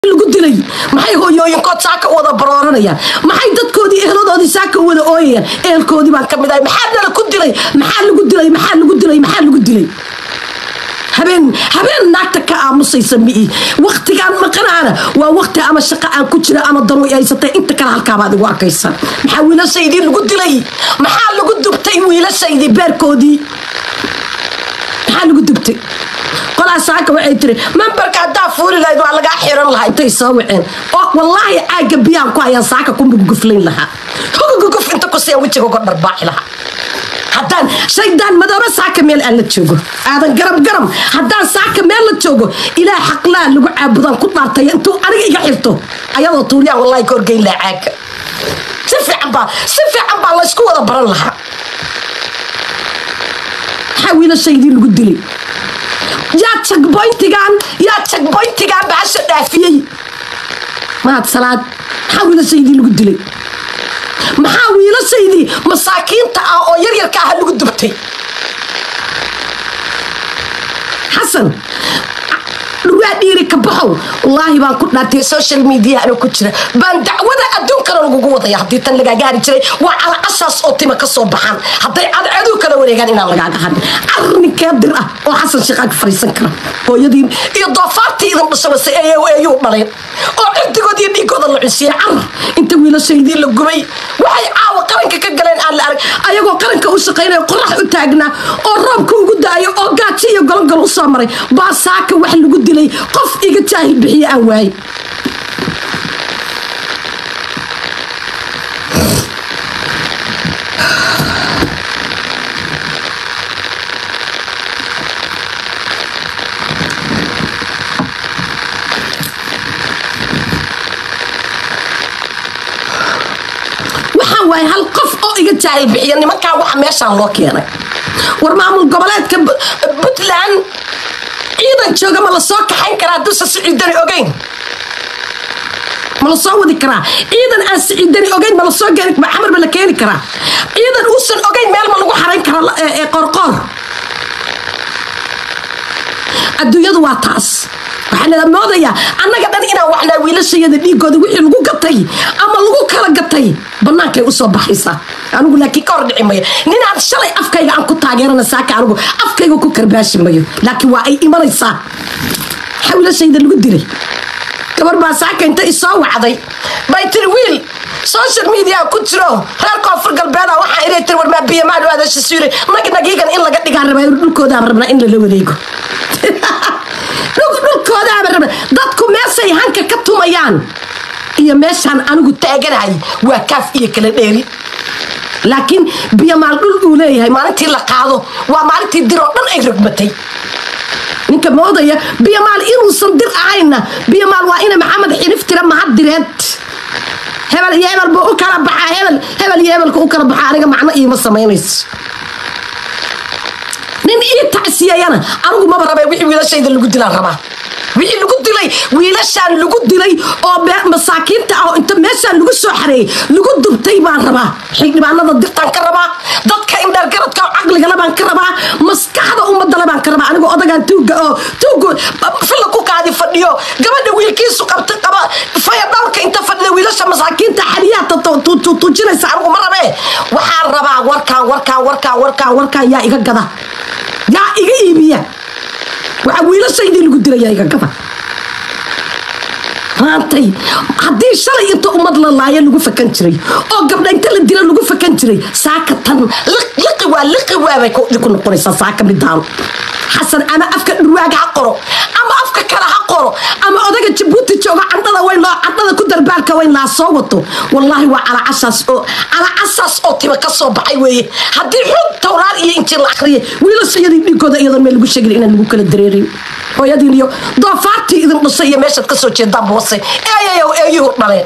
lagu dilay maxay hooyooyinkood saaka u wada barooranayaan maxay dadkoodii eheladoodii saaka u wada ooyayaan ehelkoodii baan ka mid ahay maxaa nala ku dilay maxaa lagu dilay maxaa lagu dilay maxaa lagu dilay habeen habeen naagta ka aamusaysa mi'i waktigaan maqanaana waa wakti ama shaqo aan ku jira ama danu haysatay inta kale halkaabaad igu arkaysan maxaa wiilashaydii lagu dilay maxaa lagu dubtay wiilashaydii beerkoodii maxaa lagu dubtay qolaa saaka waxay tiri memberka haddaa fuuli lahayd waa lagaa xiran lahaa intay soo waceen oo wallaahi caaga biyaan ku hayaan saaka ku muguguflayn lahaa huguguguf inta ku siya wejiga uga dharbaaxi lahaa haddaan shaydaan madoobe saaka meel aan la joogo aadan garam garam haddaan saaka meel la joogo ilaa xaqlaa lagu caabudaan ku dhaartay intuu aniga iga xirto ayadoo tuulyaan wallahi ka horgeyn lahaa caaga si fiican baa si fiican baa laysku wada baran lahaa maxaa wiilashaydii lagu dilay yaa jagboyntigaan yaa jagboyntigaan baasha dhaafiyey mahad salaad maxaa wiilashaydii lagu dilay maxaa wiilashaydii masaakiinta ah oo yaryarka ah lagu dubtay xasan dhurwaa dhiiri ka baxow wallaahi baan ku dhaartay social media anoo ku jira baan dacwada adduunkana lagugu wadaya haddii tan lagaaga hari jiray waa calacashaas oo tima ka soo baxaan hadday cadceeduu kala wareegaan inaan lagaaga hadin arrinkee dir ah oo xasan sheekhaan ka fariisan kara hooyadii iyo doofaartii idin dhashabase eeyuu dhaleen oo cirdigood iyo dhiigooda la cunsiiyey car inta wiilashaydii la gubay waxay caawa qaranka ka galeen aan la arag ayagoo qaranka u shaqaynaya qorax u taagnaa oo roobka ugu da'ayo oo gaajo iyo golongol u soo maray baa saaka wax lagu dilay qof iga jaahil bixiye aan waayey waxaa waaye hal qof oo iga jaahil bixiya nimankaa waxa meeshaan loo keenay war maamul goboleedka puntland ciidan jooga ma la soo kaxayn karaa hadduusan siciidani ogeyn ma la soo wadi karaa ciidan aan siciidani ogeyn ma la soo geeni xamar ma la keeni karaa ciidan uusan ogeyn meel ma lagu xarayn karaa ee qoorqoor adduunyadu waa taas waxaa nala moodayaa annaga dhan inaan waxnaa wiilashayada dhiigooda wixii lagu gatay ama lagu kala gatay bannaankay usoo baxaysaa anigu laakiin ka hor dhici mayo ninaan shalay afkayga aan ku taageerana saaka anigu afkayga ku karbaashi mayo laakiin waa ay imanaysaa maxaa wiilashayda lagu dilay gabar baa saaka inta isoo wacday bay tiri wiil social media ku jiro reer koonfur galbeeda waxaa inay tiri warmaa biyamaad aadasha suure nag nagiigan in laga dhigaan rabaa dhulkoodaaba rabnaa in lala wareego dhulkoodaaba rabna dadku meeshay hanka ka tumayaan iyo meeshaan anigu taaganahay waa kaaf iyo kala dheeri laakiin biyamaal dhul uu leeyahay maalintii la qaado waa maalintii diroo dhan ay rogmatay ninka moodaya biyamaal inuusan dir ahayna biyamaal waa ina maxamed xinif tira mahad direed hebel iyo hebel buu u kala baxaa hebel hebel iyo hebelka u kala baxaa aniga macno iima samaynayso nin ii tacsiyayana anigu maba rabay wixii wiilashayda lagu dilaan rabaa wixii lagu dilay wiilashaan lagu dilay oo masaakiinta ah oo inta meeshaan lagu soo xareeyey lagu dubtay baan rabaa xildhibaanada dirtaan ka rabaa dadka indheergaradka oo caqligale baan ka rabaa maskaxda ummadale baan ka rabaa anigoo odagaan tuuga oo tuuga filla ku kaadi fadhiyo gabadha wiilkiisu qabta qaba faya dhowrka inta fadhida wiilasha masaakiinta xaliyaata tujinaysa anigu ma rabee waxaan rabaa warkaan warkaan warkaan warkaan warkaan yaa iga gada yaa iga iibiya waxaa wiilashaydii lagu dilayaa iga gada maantay haddii shalay inta ummad la laayo lagu fakan jiray oo gabdha inta la dila lagu fakan jiray saaka tan liqi waa liqi waabay ku noqonaysaa saaka midaan xasan ama afka dhurwaaga ha qoro ama afka kale ha qoro ama odaga jabuuti jooga candhada weyn loo candhada ku darbaalka weyn laa soo wato wallaahi waa calacashaas oo calacashaas oo tiba ka soo baxay weeye haddii xud towraar iyo injiil la akhriyay wiilashayadii dhiigooda iyadoon meel lagu sheegin inaan lagu kala dareerin hooyadiin iyo doofaartii idin dhashay iyo meeshaad ka soo jeedaan boose eeyayow eeyuhu dhaleen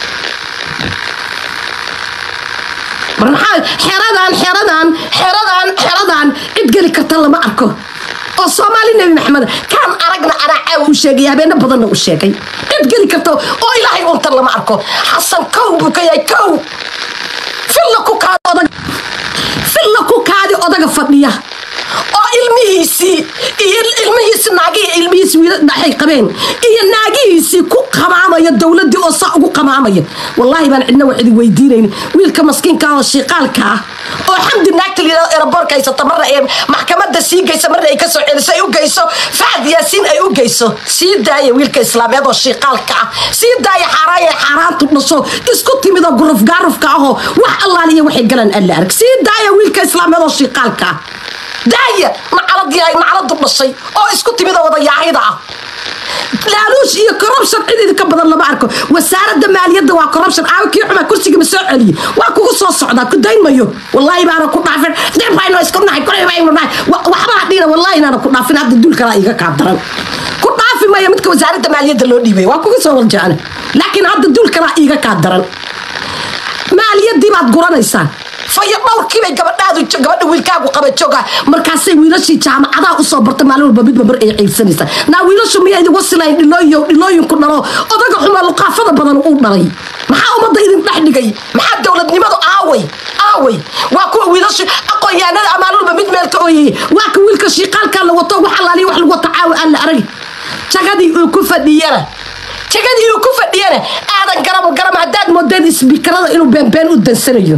mar maxaa xeradan xeradan xeradan xeradan cid geli karta lama arko oo soomaali nebi maxamed kaan aragna anaa caawa u sheegay habeeno badanna u sheegay cid geli karta oo ilaahay untan lama arko xasan kow buu ka yahay kow filla ku kaadi odag filla ku kaadi odaga fadhiya oo ilmihiisii iyo ilmihiisi naagihii ilmihiisi wiila dhaxay qabeen iyo naagihiisii ku qamaamaya dowladdii oo saa ugu qamaamaya wallaahi baan cidna wax idin weydiinayn wiilka maskiinka ah oo shiiqaalka ah oo xamdi naagta layidhahdo eraboorka haysata marna ay maxkamadda sii geysa marna ay kasoo celiso ay u geyso facad yaasiin ay u geyso sii daaya wiilka islaameed oo shiiqaalka ah sii daaya xaaraaya xaaraantu dhasho isku timid oo guruf gaarufka ahoo wax allaaliya waxay galaan alla arag sii daaya wiilka islaameed oo shiiqaalka ah daaya nacalad yahay nacaladu dhashay oo isku timid oo wada yaahida ah laaluush iyo corruption cid idinka badan lama arko wasaaradda maaliyadda waa corruption aawo kii xuma kursiga ma soo celiye waa kugu soo socdaa ku dayn mayo wallaahi baana ku dhaafin dib baynu isku nahay kulay baynu nahay waxba hadhiina wallaahi inaana ku dhaafin hadda dul kalaa iga kaa daran ku dhaafi mayo midka wasaaradda maaliyadda loo dhiibay waa kugu soo waljecana laakiin hadda dul kalaa iga kaa daran maaliyaddii baad guranaysaa fayo dhowrkiibay gabadhaadu gabadha wiilkaagu qaba jooga markaasay wiilashii jaamacadaha usoo barta maalin walba midba mar ay ciibsanaysaa naa wiilashu miyaa idin wasilayn dhilooyo dhilooyinku dhalo odaga xumaa luqaafada badan uu dhalay maxaa ummadda idin dhex dhigay maxaa dowladnimadu aaway aaway waa kuwa wiilashu aqoon-yahanada maalin walba mid meelka ooyaya waa ka wiilka shiiqaalkaa la wato wax allaaliya wax lagu wata caawi aan la arag jagadii uu ku fadhiyana jagadii uu ku fadhiyana aadan garam garam haddaad moodeen isbiikarada inuu beenbeen u dansanayo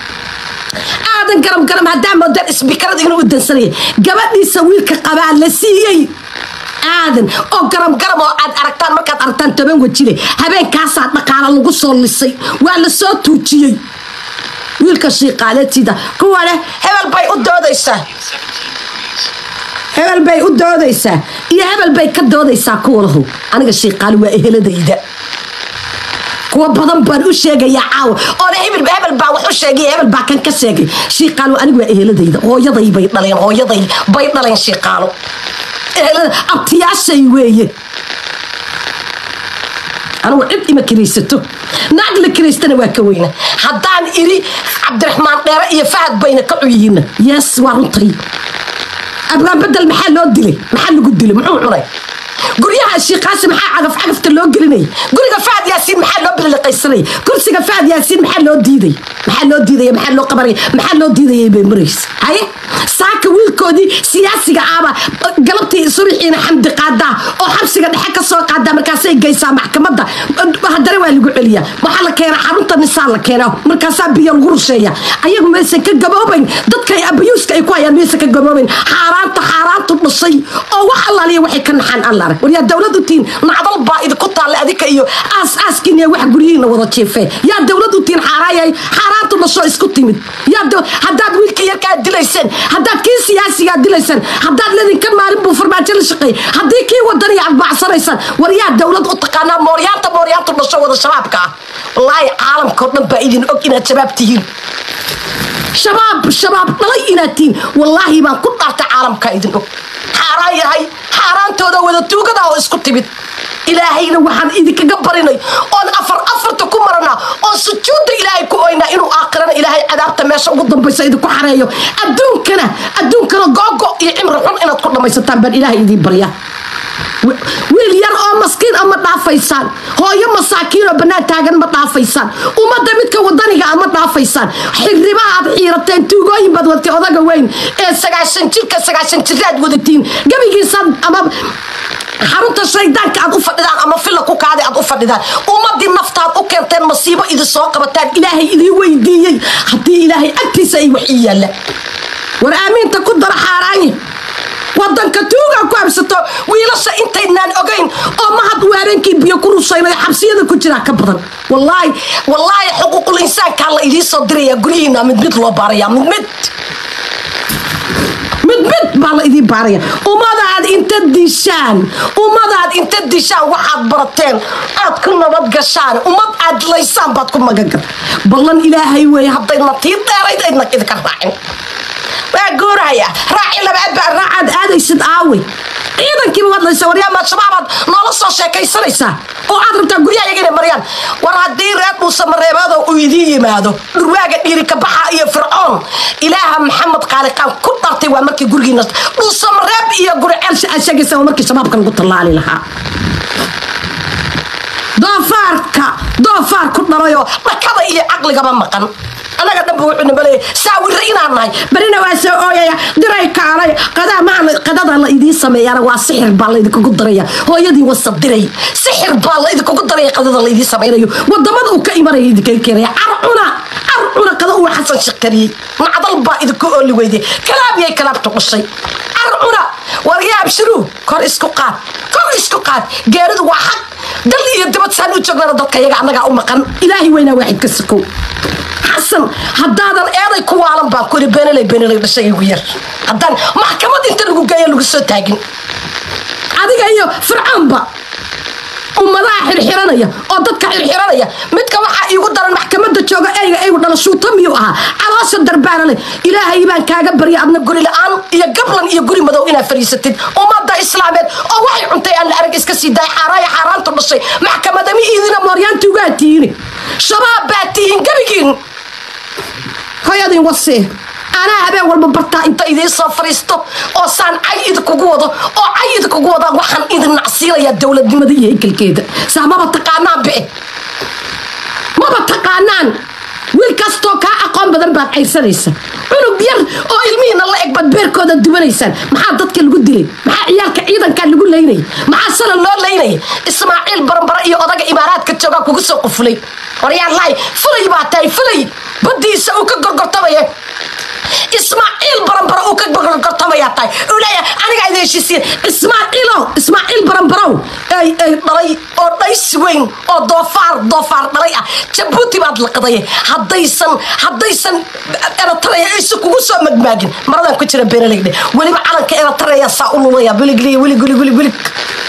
aadan garam garam haddaa moodeen isbiikarada inuu u dansanayo gabadhiisa wiilka qabaa la siiyey aadan oo garam garam oo aad aragtaan markaad aragtaan toban wajile habeenkaasaa dhaqaala lagu soo lisay waa la soo tuujiyey wiilka shiiqaaleetiida kuwa leh hebel bay u doodaysaa hebel bay u doodaysaa iyo hebel bay ka doodaysaa kuwalahu aniga shiiqaali waa eheladayda kuwa badan baan u sheegayaa caawa oona hebel hebel baa wax u sheegay hebel baa kan ka sheegay shiiqaalo anigu waa eheladayda hooyaday bay dhaleen hooyaday bay dhaleen shiiqaalo ehelada abtiyaashay weeye anigu cid ima kiraysato naag la kiraystana waa ka weyna haddaan iri cabdiraxmaan dheere iyo fahad bayna ka cuyihiina yes waa runtay abgaan bedel maxaa loo dilay maxaa lagu dilay muxuu cunay guryaha shiiqaasi maxaa cagaf cagafta loo gelinaya guriga fahad yaasiin maxaa loo biliqaysanaya kursiga fahad yaasiin maxaa loo diiday maxaa loo diidaya maxaa loo qabanaya maxaa loo diidaya bay maraysa haye saaka wiilkoodii siyaasiga ahba galabtii subixiina xamdi qaadaa oo xabsiga dhexe ka soo qaadaa markaasay geysaa maxkamadda haddana waa lagu celiyaa waxaa la keenaa xarunta nisaa la keenaa markaasaa biyo lagu rusheeya ayagu maysan ka gaboobayn dadka abayuuska ay ku hayaan maysan ka gaboobayn xaaraanta xaaraantu dhashay oo wax allaaliya waxay ka naxaan alla arag war yaa dowlad u tihiin nacdal baa idinku taalle adika iyo aas aaskiin iyo wax guryihiina wada jiifee yaa dowlad u tihiin xaaraayay xaaraantu dhasho isku timid yaa haddaad wiilka yarkaa dilayseen haddaad kii siyaasigaa dilaysaan haddaad ledinka maalin buu farmaajo la shaqeey haddii kii wadaniya aad baacsanaysaan war yaa dowlad u taqaanaa mooryaanta mooryaantu dhasho wada shabaabka ah wallaahi caalamkao dhan baa idin og inaad shabaab tihiin shabaab shabaab dhalay inaad tihiin wallaahi baan ku dhaartay caalamkaa idin og xaaraan yahay xaaraantooda wada tuugada oo isku timid ilaahayna waxaan idinkaga barinay oon afar afarta ku maranaa oon sujuudda ilaahay ku oynaa inuu aakhirana ilaahay cadaabta meesha ugu dambaysa idinku xareeyo adduunkana adduunkana googo iyo cimri xun inaad ku dhammaysataan baan ilaahay idiin baryaa wiil yar oo maskiin a ma dhaafaysaan hooyo masaakiin oo bannaan taagan ma dhaafaysaan ummadda midka wadaniga a ma dhaafaysaan xiribaha aad xiirateen tuugooyin baad wadatay odaga weyn ee sagaashan jirka sagaashan jiraad wadatiin gebigiisaan ama xarunta shaydaanka aad u fadhidaan ama filla ku kaadi aad u fadhidaan ummadii naftaad u keenteen masiibo idin soo qabataan ilaahay idin weydiiyey haddii ilaahay agtiisa ay wax ii yaalla war aamiinta ku dara xaaraanye wadanka tuuga ku habsato wiilasha intaynaan ogayn oo mahad waareenkii biyo ku rushaynay xabsiyada ku jiraa ka badan wallaahi wallaahi xuquuqul insaankaa la idiin soo dirayaa guryihiina mid mid loo baarayaa mid mid mid mid baa la idiin baaraya ummadaad inta dishaan ummadaad inta dishaan waxaad barateen aad ku nabad gashaan ummad aad laysaan baad ku magagal ballan ilaahay weeye haddayna tii dheerayd aydna idinka raacin waa guuraya raaci labaad baa raacaad aadaysid aawe ciidankiiba wadlaysa waryaamaad shabaabaad noola soo sheekaysanaysaa oo aad rabtaa guryaha yaga inay mariyaan war haddii reer dhuusa mareebaado uu idiin yimaado dhurwaaga dhiirika baxa iyo fircoon ilaaha maxamed qaaliqaan ku dhartay waa markii gurigiina dhuusa mareeb iyo guriceel aad sheegaysa waa markii shabaabka lagu tallaali lahaa doofaarka doofaar ku dhalayoo dhakada iyo caqligaba maqan annaga dhanba wuxuu nabaleeyay saawirre inaan nahay berina waa soo ooyaya diray kaalay qadaa maa qadada la idiin sameeyana waa sixir baa laydinkugu daraya hooyadii wasa diray sixir baa laydinkugu daraya qadada laydiin samaynayo wadamada uu ka imanaya idinkaga keenaya carcuna carcuna qada uu xasan shakariyey macdal baa idinku ooli weyday kalaabiyay kalaabta qushay carcuna waryaab shiruu kor isku qaad kor isku qaad geeridu waa xaq dal iyo dibad saan u joognana dadka iyaga annagaa u maqan ilaahay weynaa waaxid ka sakow xasan haddaadan eeday ku waalan baan kuli beenaley beenaley dhashay igu yar haddaan maxkamad inta lagu geeya lagu soo taagin adiga iyo fircaanba ummadaha xirxiranaya oo dadka xirxiranaya midka waxaa iigu daran maxkamada jooga eyga eygu dhala shuuta miyuu ahaa caloosha darbaana leh ilaahay baan kaaga barya adna guri la-aan iyo gablan iyo guri madow inaad fariisatid ummadda islaameed oo waxay cuntay aan la arag iska sii daay xaaraaya xaaraantu dhashay maxkamadami iidina mooryaanti ugaa tihiin shabaab baa tihiin gebigiin hoyadin wasee anaa habeen walba bartaa inta idiin soo fariisto oo saan cay idinkugu wado oo cay idinkugu wadaan waxaan idin nacsiinayaa dowladnimada iyo hekelkeeda saa maba taqaanaan bice maba taqaanaan wiil kastoo kaa aqoon badan baad cayrsanaysa cunug yar oo ilmihiina la eg baad beerkooda dubanaysaan maxaa dadka lagu dilay maxaa ciyaalka ciidankaa lagu laynaya maxaa sana loo laynaya ismaaciil barambare iyo odaga imaaraadka joogaa kugu soo qufulay waryaalaahi fulay baa tahay fulay badiisa uu ka gorgortamaya ismaaciil barambaro uu ka gorgortamayaa tahay uu leeyahay aniga idin heshiisiin ismaaciilow ismaaciil barambarow ay ay dhalay oo dhaysi weyn oo doofaar doofaar dhalay ah jabuuti baad laqday haddaysan haddaysan eritrea aysan kugu soo magmaagin maradaan ku jira beeralegdhe weliba calanka eritrea saa u lulaya wilig wilig wilig wilig wilig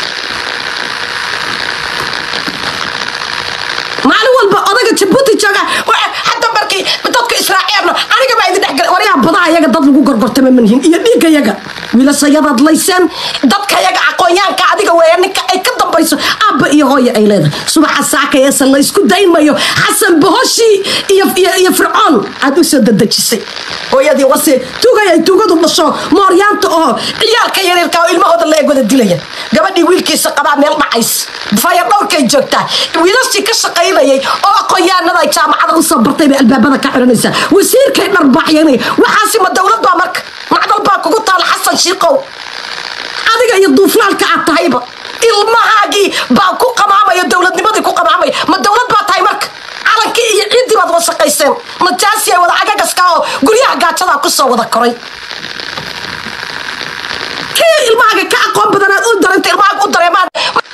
maalin walba odaga jabuuti jooga hadda markii dadka israaciilna aniga baa idin dhexgalay waryaa badaha yaga dad lagu gorgortama manihin iyo dhiigga yaga wiilashayadaad layseen dadka yaga aqoonyaanka adiga weeya ninka ay ka dambayso aabba iyo hooya ay leedahay subaxa saakayeesa la isku dayn mayo xasan bohoshii iyo iyo fircoon aad u soo dadejisay hooyadii wase tugay ay tugadu dhasho mooryaanta oo ciyaalka yaryarka oo ilmahooda la egwada dilaya gabadhii wiilkiisa qabaa meel dhacays faya dhowrkay joogtaa wiilashii ka shaqaynayay oo aqoonyaanada ay jaamacada usoo bartay bay albaabada ka xiranaysaa wasiirkay dharbaaxyanay waxaasi ma dowlad baa marka macdal baa kugu taala xasan shiikow adiga iyo duuflaalka aad tahayba ilmahaagii baa ku qamaamaya dowladnimadii ku qamaamaya ma dowlad baa tahay marka calankii iyo ciiddii baad wasaqayseen najaasi ay wada cagagaska oo guryaha gaajadaa kusoo wada koray kii ilmahaaga ka aqoon badanaad u daranta ilmahaaga u dareemaan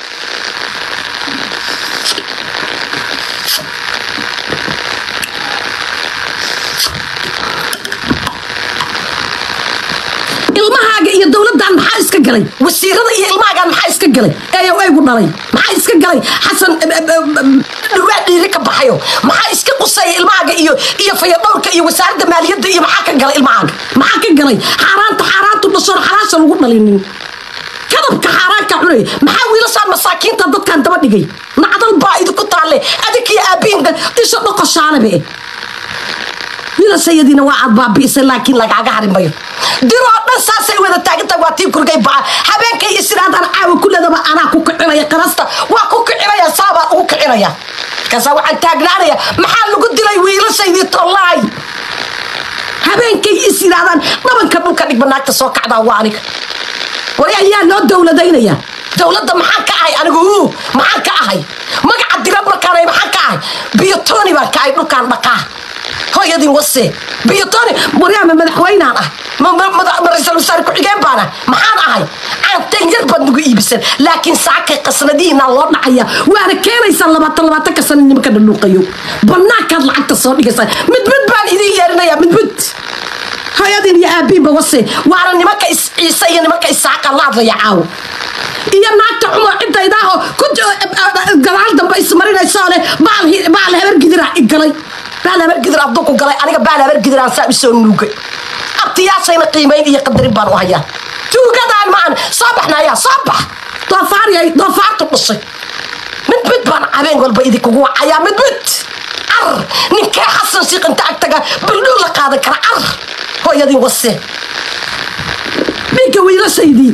ilmahaaga iyo dowladan maxaa iska galay wasiirada iyo ilmahaagaan maxaa iska galay eeyo eygu dhalay maxaa iska galay xasan dhurwaa dhiiri ka baxayo maxaa iska qusaya ilmahaaga iyo iyo fayadhowrka iyo wasaaradda maaliyadda iyo maxaa ka galay ilmahaaga maxaa ka galay xaaraanta xaaraantu dhashoon xalaasha lagu dhalinin kadabka xaaraanka cunay maxaa wiilashaan masaakiinta dadkan daba dhigay nacdal baa idinku taalle adinkiyo aabihinka isha dhoqoshaanabe wiilashayadiina waa aad baabi'isay laakiin lagaaga hari mayo diroo dhan saasay wada taagantahay waa tii kurgay baca habeenkay isiraadaan caawa kuledaba anaa ku kicinaya qarasta waa ku kicinaya saabaan ugu kicinaya markaasaa waxaan taagnaanaya maxaa lagu dilay wiilashaydii tollaay habeenkay is yidhaahdaan dhabanka dhulka dhigba naagta soo kacdaa waa aniga waryaa yaa loo dowladaynaya dowladda maxaan ka ahay anigu maxaan ka ahay magaca dirad markaanay maxaan ka ahay biyotoni baan ka ahay dhulkaan dhaqaa hooyadin wase biyotoni waryaama madaxweynaan ah ra-iisul wasaare ku-xigeen baan ah maxaan ahay aanteen yar baad nagu iibisan laakiin saakay qasnadihiinaa loo dhacaya waana keenaysaan labaatan labaatanka sana nimanka dhadhuuqayo banaankaad lacagta soo dhigaysaa mid mid baan idiin yeerinaya mid mid hooyadin iyo aabiinba wase waana nimanka isciise iyo nimanka isaaqa la hadlaya caawo iyo naagta cumo cidaydaaho ku gadaal dambe ismarinaysoo leh baal habargidira igalay baal habargidir abduku galay aniga baal habargidiraan saa usoo nuugay abtiyaashayna qiimayn iyo qadarin baan u hayaa tuugadaan maan soo baxnaya soo bax doofaariyay doofaartu dhashay mid mid baan habeen walba idinkugu wacayaa mid mid car ninkee xasan shiikh inta agtaga baldhow la qaadan kara car hooyadii wase ninka wiilashaydii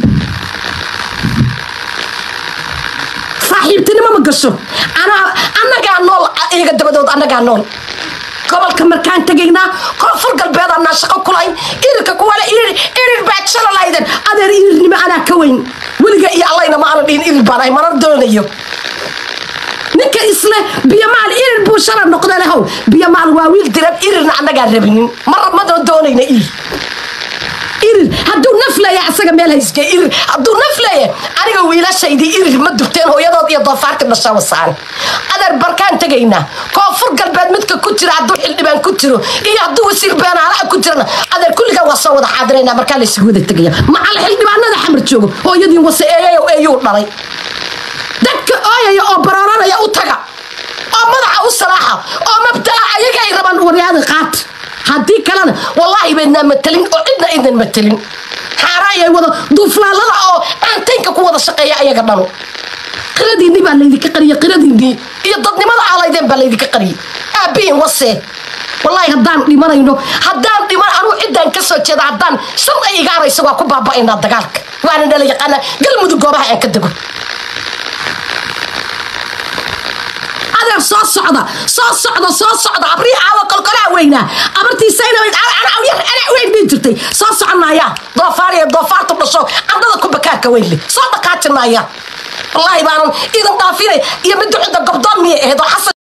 saaxiibtinimo ma gasho annagaa nool iyaga dabadood annagaa nool gobolka markaan tegaynaa koonfur galbeed anaa shaqo kulahayn irirka kuwale irir irir baad shalalahayden adeer irirnimo anaa ka weyn weliga iyo allayna ma aana dhihin irir baan ahay mana doonayo ninka isle biyamaal irir buu shala noqda lehow biyamaal waa wiil diran irirna annagaa rabinin mar madoo doonayna irir irir hadduu naf leeya asaga meel hayske irir hadduu naf leeya aniga wiilashaydii irir ma dubteen hooyadood iyo doofaarka dhashaa wasaan adeer barkaan tegaynaa koonfur galbeed midka ku jira hadduu xildhibaan ku jiro iyo hadduu wasiir beenaalaha ku jirana adeer kulligaa waa soo wada xaadiraynaa markaa laysugu wada tegaya macal xildhibaanada xamar joogo hooyadii wase eeyayo eeyuu dhalay dadka ooyaya oo barooranaya u taga oo madaxa u salaaxa oo mabdaa ayaga ay rabaan waryaada qaat haddii kalena wallaahi baydnaa matelin oo cidna idin matelin xaaraayay wada duuflaalada oo aantaynka ku wada shaqeeya ayaga dhanu qiradiinni baa laydinka qariyay qiradiinnii iyo dadnimada aalaydeen baa laydinka qariyay aabihin wasee wallaahi haddaan dhimanayno haddaan dhiman anuu ciddaan ka soo jeeda haddaan shan ay igaarayso waa ku baaba'aynaa dagaalka waana nala yaqaanaa galmudug goobaha aan ka dego adeer soo socda soo socda soo socda abrii aawa kolkolaa weynaa abartiisayna weyn bii jirtay soo soconaya doofaariya doofaartu dhasho candhada ku bakaarka weynle soo dhaqaajinaya wallaahi baanan idan dhaafinay iyo midda cidda gobdoon miyay ahayd oo xasan